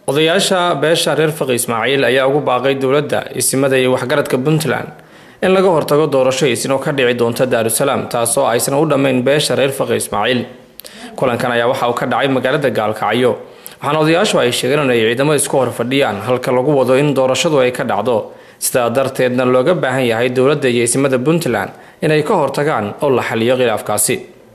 odayaasha beesha reer faqi ismaaciil ayaa ugu baaqay dowladda isimada iyo waxgaradka puntland in laga hortago doorasho isin oo ka dhici doonta daarusalaam taasoo aysan u dhammayn beesha reer faqi ismaaciil kulankan ayaa waxa uu ka dhacay magaalada gaalkacyo waxaana odayaashu ay sheegeen in ay ciidamo isku hor fadhiyaan halka lagu wado in doorashadu ay ka dhacdo sidaa darteedna looga baahan yahay dowladda iyo isimada puntland inay ka hortagaan oo la xaliyo khilaafkaasi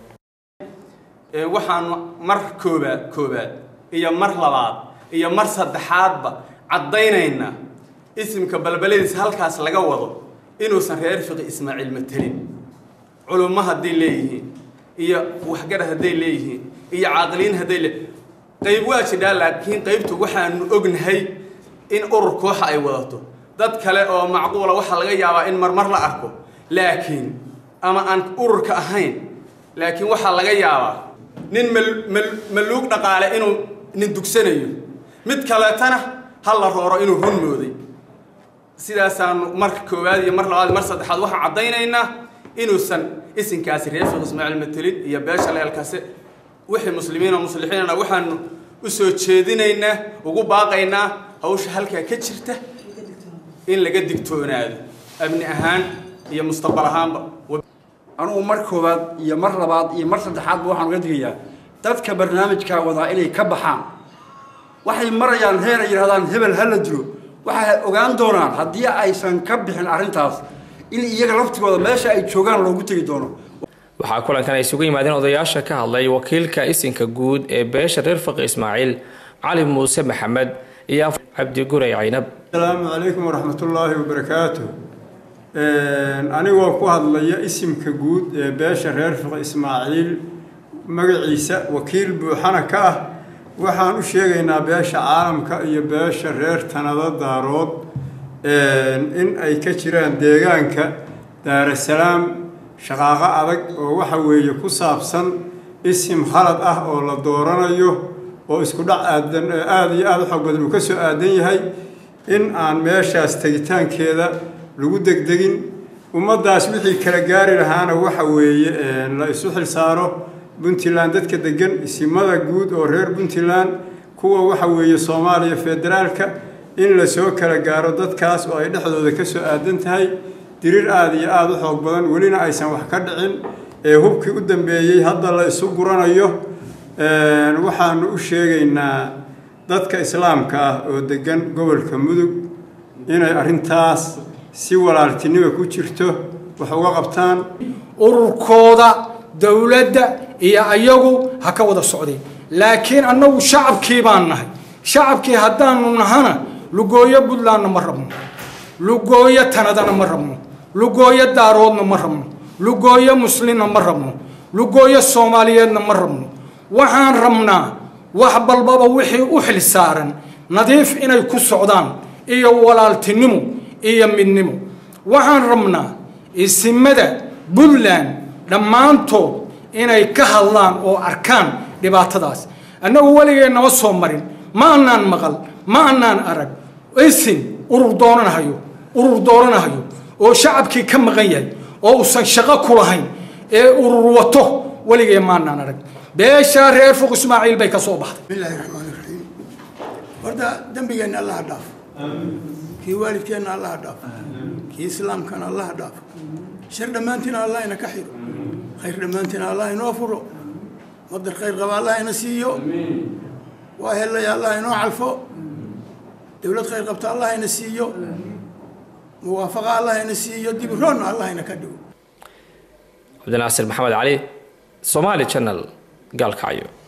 waxaan mar koobaad koobaad iyo mar labaad iyo mar saddexaadba caddaynaynaa isimka balbaladiis halkaas laga wado inuusan reer fiqi ismaaciil matelin culummo hadday leeyihiin iyo waxgarad hadday leeyihiin iyo caaqiliin hadday le qayb waa jidhaa laakiin qaybtu waxaanu ognahay in urur kooxa ay wadato dad kale oo macquula waxaa laga yaabaa in marmar la arko laakiin ama aan ururka ahayn laakiin waxaa laga yaabaa nin maluug dhaqaale inuu nin dugsanayo mid kaleetana ha la rooro inuu run mooday sidaasaanu mar koowaad iyo mar labaad iyo mar saddexaad waxaan caddaynaynaa inuusan isinkaasi reer fiq ismaaciil matelid iyo beesha leelkase wixii muslimiina muslixiinana waxaanu u soo jeedinaynaa ugu baaqaynaa hawsha halkaa ka jirta in laga digtoonaado amni ahaan iyo mustaqbal ahaanba anugu mar koowaad iyo mar labaad iyo mar saddexaadba waxaan uga digayaa dadka barnaamijkaa wadaa inay ka baxaan waxay marayaan heer ay yidhahdaan hebel ha la dilo waxay ogaan doonaan haddii aysan ka bixin arrintaas in iyaga laftigooda meesha ay joogaan loogu tegi doono waxaa kulankan ay isugu yimaadeen odayaasha ka hadlay wakiilka isinka guud ee beesha reer faqi ismaaciil cali muuse maxamed iyo cabdi guray caynab asalaamu calaykum waraxmatullaahi wabarakaatu anigoo ku hadlaya isimka guud ee beesha reer fiqi ismaaciil magaciisa wakiil buuxana ka ah waxaan u sheegaynaa beesha caalamka iyo beesha reer tanado daarood in ay ka jiraan deegaanka daarasalaam shaqaaqo adag oo waxa weeye ku saabsan isim khalad ah oo la dooranayo oo isku dhac aadan aada iyo aada u xoog badan uu ka soo aadan yahay in aan meeshaas tegitaankeeda lagu degdegin ummaddaas wixii kala gaari lahaana waxa weeye la isu xilsaaro puntland dadka degan isimada guud oo reer puntland kuwa waxa weeye soomaaliya federaalka in lasoo kala gaaro dadkaas oo ay dhexdooda ka soo aadan tahay dirir aada iyo aada u xoog badan welina aysan wax ka dhicin ee hubkii u dambeeyey hadda la isu guranayo waxaanu u sheegaynaa dadka islaamka ah oo degan gobolka mudug inay arrintaas si walaaltinima ku jirto wax uga qabtaan ururkooda dowladda iyo ayagu ha ka wada socdeen laakiin annagu shacabkii baan nahay shacabkii haddaanu nahana lugooyo puntlandna ma rabno lugooyo tanadana ma rabno lugooyo daaroodna ma rabno lugooyo muslimna ma rabno lugooyo soomaaliyeedna ma rabno waxaan rabnaa wax balbaba wixii u xil saaran nadiif inay ku socdaan iyo walaaltinimo iyo midnimo waxaan rabnaa isimada puntland dhammaantood inay ka hadlaan oo arkaan dhibaatadaas annagu weligee nama soo marin ma annaan maqal ma annaan arag isin urur dooranahayo urur dooranahayo oo shacabkii ka maqan yahay oo uusan shaqo ku lahayn ee urur wato weligee maannaan arag beeshaa reer fuq ismaaciil bay ka soo baxday bismillaahi raxmaani raxiim horta dembigeenna allaha dhaaf kii waalidkeenna allaha dhaaf kii islaamkana allaha dhaaf shar dhammaantiina allah ina ka xiro khayr dhammaantiina allah inoo furo madar khayr qaba allah ina siiyo waa helaya allah inoo calfo dowlad khayr qabta allah ina siiyo muwaafaqa allah ina siiyo dibiroonna allah ina ka dhigo cabdinaasir maxamed cali somaali channel gaalkacyo